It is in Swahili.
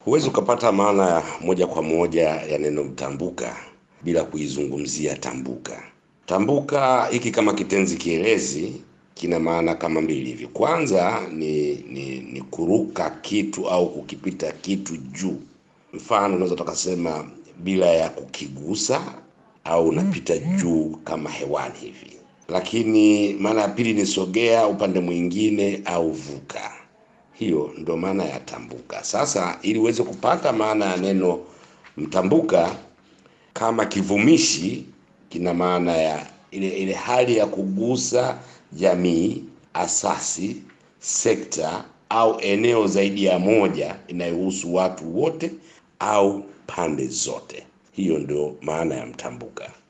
Huwezi ukapata maana ya moja kwa moja ya neno mtambuka bila kuizungumzia tambuka. Tambuka hiki kama kitenzi kielezi kina maana kama mbili hivi. Kwanza ni, ni, ni kuruka kitu au kukipita kitu juu. Mfano unaweza tukasema bila ya kukigusa au unapita juu kama hewani hivi. Lakini maana ya pili ni sogea upande mwingine au vuka. Hiyo ndo maana ya tambuka. Sasa ili uweze kupata maana ya neno mtambuka, kama kivumishi kina maana ya ile, ile hali ya kugusa jamii, asasi, sekta au eneo zaidi ya moja inayohusu watu wote au pande zote. Hiyo ndio maana ya mtambuka.